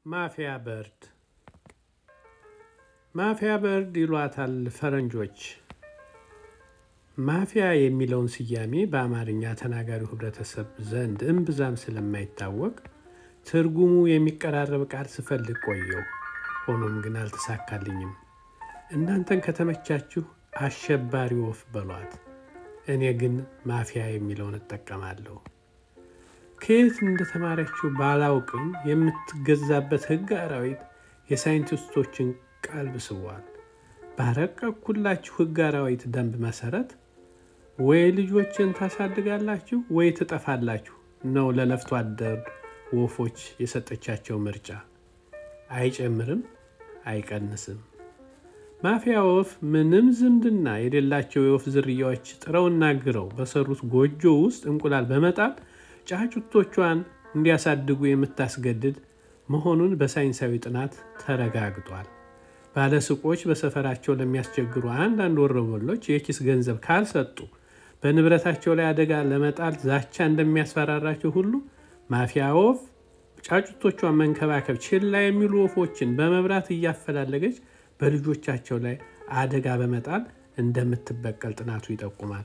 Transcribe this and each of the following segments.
ማፊያ በርድ ማፊያ በርድ ይሏታል ፈረንጆች። ማፊያ የሚለውን ስያሜ በአማርኛ ተናጋሪው ሕብረተሰብ ዘንድ እምብዛም ስለማይታወቅ ትርጉሙ የሚቀራረብ ቃል ስፈልግ ቆየው። ሆኖም ግን አልተሳካልኝም። እናንተን ከተመቻችሁ አሸባሪ ወፍ በሏት። እኔ ግን ማፊያ የሚለውን እጠቀማለሁ። ከየት እንደተማረችው ባላውቅም የምትገዛበት ሕግ አራዊት የሳይንቲስቶችን ቀልብ ስቧል። ባረቀኩላችሁ ሕግ አራዊት ደንብ መሰረት ወይ ልጆችን ታሳድጋላችሁ ወይ ትጠፋላችሁ ነው ለለፍቶ አደር ወፎች የሰጠቻቸው ምርጫ። አይጨምርም፣ አይቀንስም። ማፊያ ወፍ ምንም ዝምድና የሌላቸው የወፍ ዝርያዎች ጥረውና ግረው በሰሩት ጎጆ ውስጥ እንቁላል በመጣል ጫጩቶቿን እንዲያሳድጉ የምታስገድድ መሆኑን በሳይንሳዊ ጥናት ተረጋግጧል። ባለሱቆች በሰፈራቸው ለሚያስቸግሩ አንዳንድ ወሮበሎች የኪስ ገንዘብ ካልሰጡ በንብረታቸው ላይ አደጋ ለመጣል ዛቻ እንደሚያስፈራራቸው ሁሉ ማፊያ ወፍ ጫጩቶቿን መንከባከብ ችላ የሚሉ ወፎችን በመብራት እያፈላለገች በልጆቻቸው ላይ አደጋ በመጣል እንደምትበቀል ጥናቱ ይጠቁማል።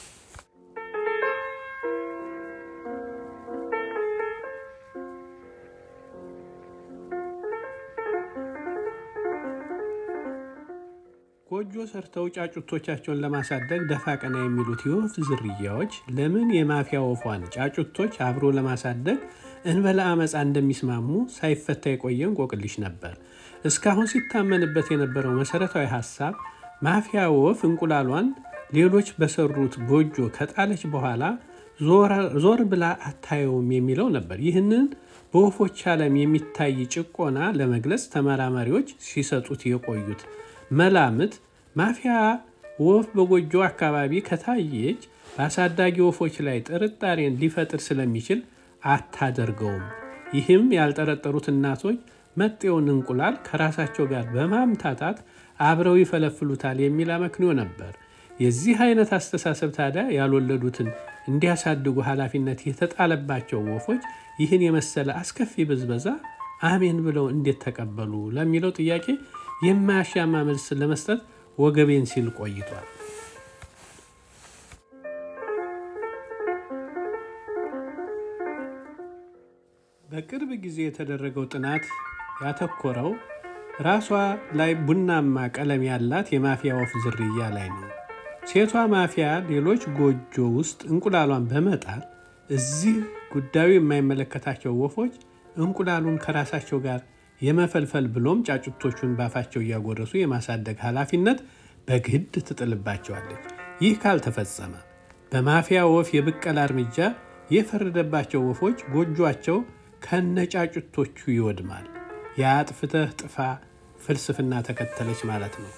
ጎጆ ሰርተው ጫጩቶቻቸውን ለማሳደግ ደፋ ቀና የሚሉት የወፍ ዝርያዎች ለምን የማፊያ ወፏን ጫጩቶች አብሮ ለማሳደግ እንበለ አመፃ እንደሚስማሙ ሳይፈታ የቆየ እንቆቅልሽ ነበር። እስካሁን ሲታመንበት የነበረው መሰረታዊ ሀሳብ ማፊያ ወፍ እንቁላሏን ሌሎች በሰሩት ጎጆ ከጣለች በኋላ ዞር ብላ አታየውም የሚለው ነበር። ይህንን በወፎች ዓለም የሚታይ ጭቆና ለመግለጽ ተመራማሪዎች ሲሰጡት የቆዩት መላምት ማፊያ ወፍ በጎጆ አካባቢ ከታየች በአሳዳጊ ወፎች ላይ ጥርጣሬን ሊፈጥር ስለሚችል አታደርገውም። ይህም ያልጠረጠሩት እናቶች መጤውን እንቁላል ከራሳቸው ጋር በማምታታት አብረው ይፈለፍሉታል የሚል አመክንዮ ነበር። የዚህ አይነት አስተሳሰብ ታዲያ ያልወለዱትን እንዲያሳድጉ ኃላፊነት የተጣለባቸው ወፎች ይህን የመሰለ አስከፊ ብዝበዛ አሜን ብለው እንዴት ተቀበሉ ለሚለው ጥያቄ የማያሻማ መልስ ለመስጠት ወገቤን ሲል ቆይቷል። በቅርብ ጊዜ የተደረገው ጥናት ያተኮረው ራሷ ላይ ቡናማ ቀለም ያላት የማፊያ ወፍ ዝርያ ላይ ነው። ሴቷ ማፊያ ሌሎች ጎጆ ውስጥ እንቁላሏን በመጣል እዚህ ጉዳዩ የማይመለከታቸው ወፎች እንቁላሉን ከራሳቸው ጋር የመፈልፈል ብሎም ጫጩቶቹን ባፋቸው እያጎረሱ የማሳደግ ኃላፊነት በግድ ትጥልባቸዋለች። ይህ ካልተፈጸመ በማፊያ ወፍ የብቀላ እርምጃ የፈረደባቸው ወፎች ጎጇቸው ከነጫጩቶቹ ይወድማል። የአጥፍተህ ጥፋ ፍልስፍና ተከተለች ማለት ነው።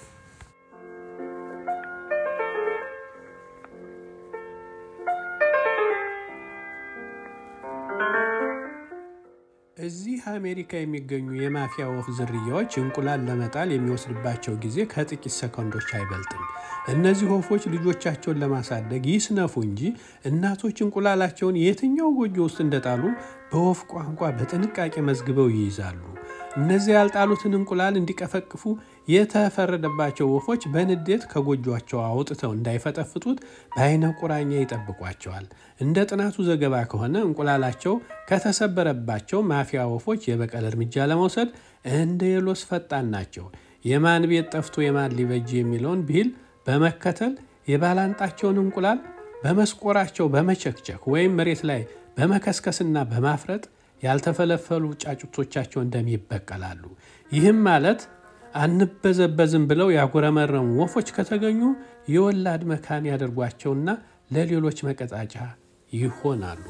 እዚህ አሜሪካ የሚገኙ የማፊያ ወፍ ዝርያዎች እንቁላል ለመጣል የሚወስድባቸው ጊዜ ከጥቂት ሰከንዶች አይበልጥም። እነዚህ ወፎች ልጆቻቸውን ለማሳደግ ይስነፉ እንጂ እናቶች እንቁላላቸውን የትኛው ጎጆ ውስጥ እንደጣሉ በወፍ ቋንቋ በጥንቃቄ መዝግበው ይይዛሉ። እነዚህ ያልጣሉትን እንቁላል እንዲቀፈቅፉ የተፈረደባቸው ወፎች በንዴት ከጎጇቸው አውጥተው እንዳይፈጠፍጡት በአይነ ቁራኛ ይጠብቋቸዋል። እንደ ጥናቱ ዘገባ ከሆነ እንቁላላቸው ከተሰበረባቸው ማፊያ ወፎች የበቀል እርምጃ ለመውሰድ እንደ የሎስ ፈጣን ናቸው። የማን ቤት ጠፍቶ የማን ሊበጅ የሚለውን ብሂል በመከተል የባላንጣቸውን እንቁላል በመስቆራቸው በመቸክቸክ ወይም መሬት ላይ በመከስከስና በማፍረጥ ያልተፈለፈሉ ጫጩቶቻቸው እንደሚበቀላሉ። ይህም ማለት አንበዘበዝም ብለው ያጉረመረሙ ወፎች ከተገኙ የወላድ መካን ያደርጓቸውና ለሌሎች መቀጣጫ ይሆናሉ።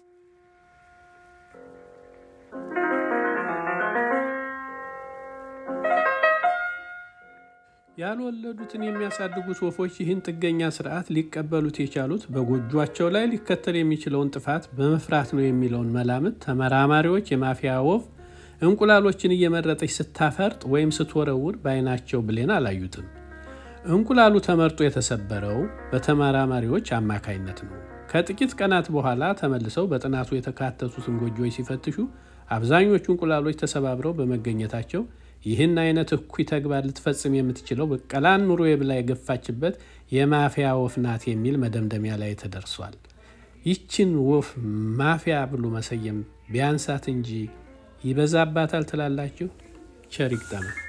ያልወለዱትን የሚያሳድጉት ወፎች ይህን ጥገኛ ስርዓት ሊቀበሉት የቻሉት በጎጇቸው ላይ ሊከተል የሚችለውን ጥፋት በመፍራት ነው የሚለውን መላምት ተመራማሪዎች የማፊያ ወፍ እንቁላሎችን እየመረጠች ስታፈርጥ ወይም ስትወረውር በዓይናቸው ብሌን አላዩትም። እንቁላሉ ተመርጦ የተሰበረው በተመራማሪዎች አማካይነት ነው። ከጥቂት ቀናት በኋላ ተመልሰው በጥናቱ የተካተቱትን ጎጆዎች ሲፈትሹ አብዛኞቹ እንቁላሎች ተሰባብረው በመገኘታቸው ይህን አይነት እኩይ ተግባር ልትፈጽም የምትችለው በቀላን ኑሮ ብላ የገፋችበት የማፊያ ወፍ ናት የሚል መደምደሚያ ላይ ተደርሷል። ይችን ወፍ ማፊያ ብሎ መሰየም ቢያንሳት እንጂ ይበዛባታል ትላላችሁ? ቸር ይግጠመን።